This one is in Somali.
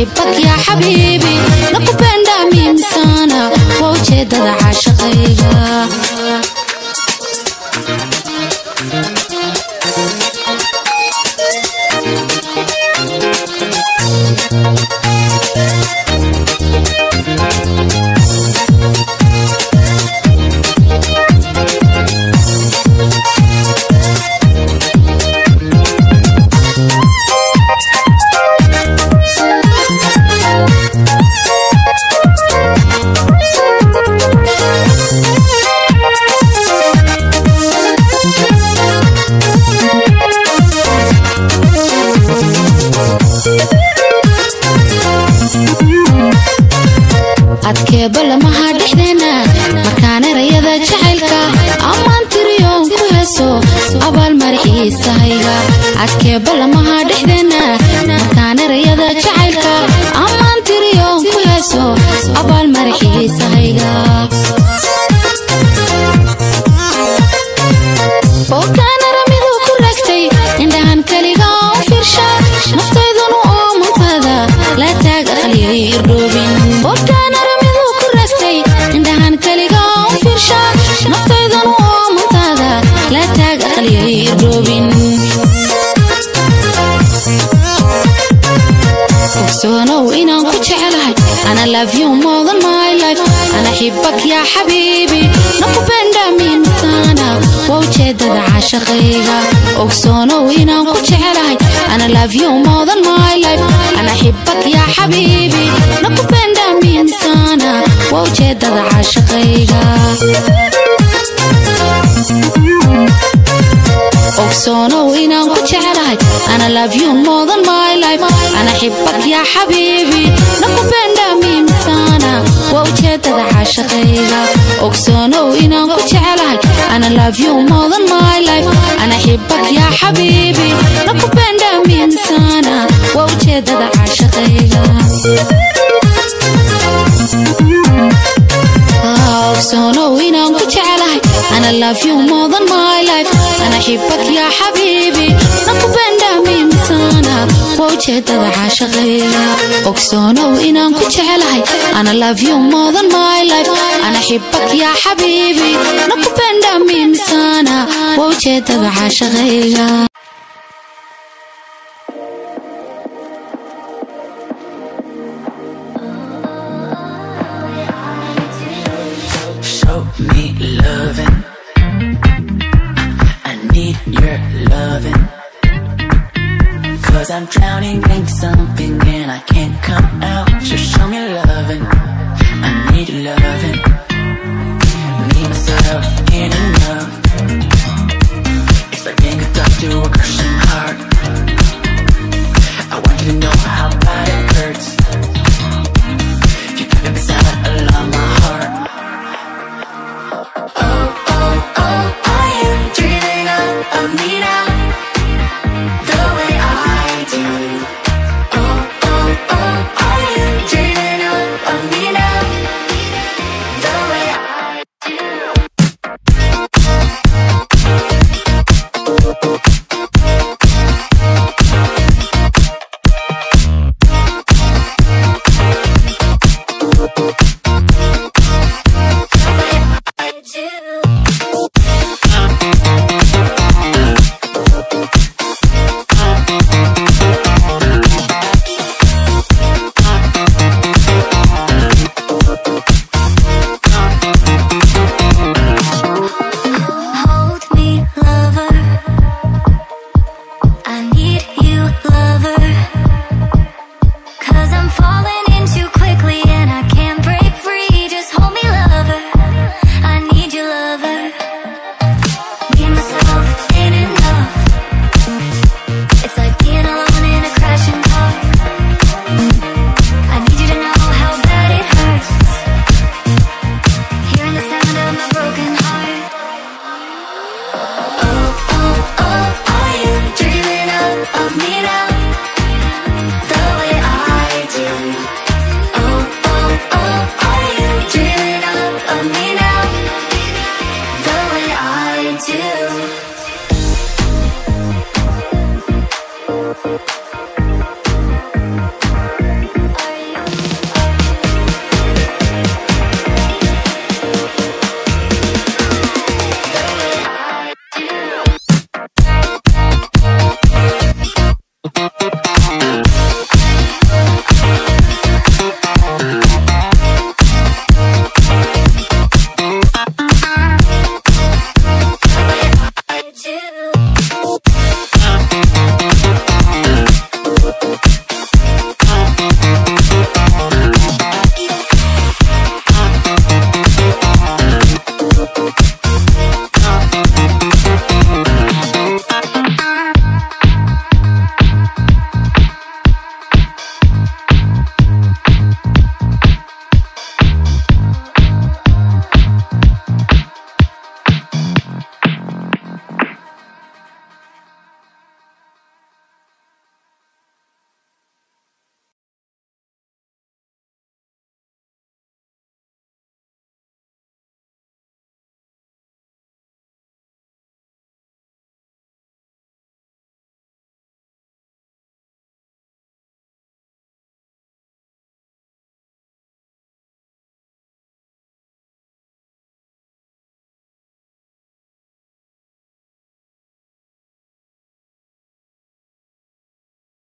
naxibak yaa xabiibi nakupenda mimi sana waa ujeedada caashaqayga adkeeba lamaha dhexdeena markaan erayada jacaylka ammaan tiriyoon ku heeso abaalmarixiisahayga adkeeba lamaha dhexdeena markaan erayada jacaylka ammaan tiriyoon ku heeso abaalmarixiisahayga bookaanara miduu ku raagtay indhahan keliga u fiirsha naftaydunu oo mantada la taag aqliyay irdhoobin bookaanara miduu ku raagtay indhahan keliga u fiirsha naftaydunu oo mantada la taag aqliyay irdhoobin ogsoonow inaan ku jecelahay ana love you more than my life ana xibak yaa xabiibi nakupenda mimi sana waa ujeedada caashaqayga ogsoonow inaan ku jecelahay ana love you more than my life ana xibak yaa xabiibi nakupenda mimi sana waa ujeedada caashaqayga ogsoonow inaan ku jecelahay ana love you more than my life ana xibak yaa xabiibi nakupenda mimi sana waa ujeedada caashaqayga ogsoonow inaan ku jecelahay ana love you more than my life ana xibak yaa xabiibi nakupenda mimi sana waa ujeedada caashaqayga ogsoonow inaan ku jecelahay ana love you more than my life ana xibak yaa xabiibi nakupenda mimi sana waa ujeedada caashaqayga ogsoonow inaan ku jecelahay ana love you more than my life ana xibak yaa xabiibi nakupenda mimi sana waa ujeedada caashaqayga Show me loving. I need your loving. Cause I'm drowning in something and I can't come out. Just show me loving. I need loving. Me, myself, ain't enough. It's like being a dog to a crushing heart. I want you to know how bad it hurts. If you keep it silent along my heart. Are you dreaming of, of me now? The way I do. Oh, oh, oh, are you dreaming of, of me now? The way I do. I do. Hold me, lover. I need you, lover. Cause I'm falling in too quickly and I can't break free. Just hold me, lover. I need you, lover. Me, myself, ain't enough. It's like being alone in a crashing car. I need you to know how bad it hurts. Hearing the sound of my broken heart. Oh, oh, oh, are you dreaming of, of me now? The way I do. Oh, oh, oh, are you dreaming of, of me now? The way I do.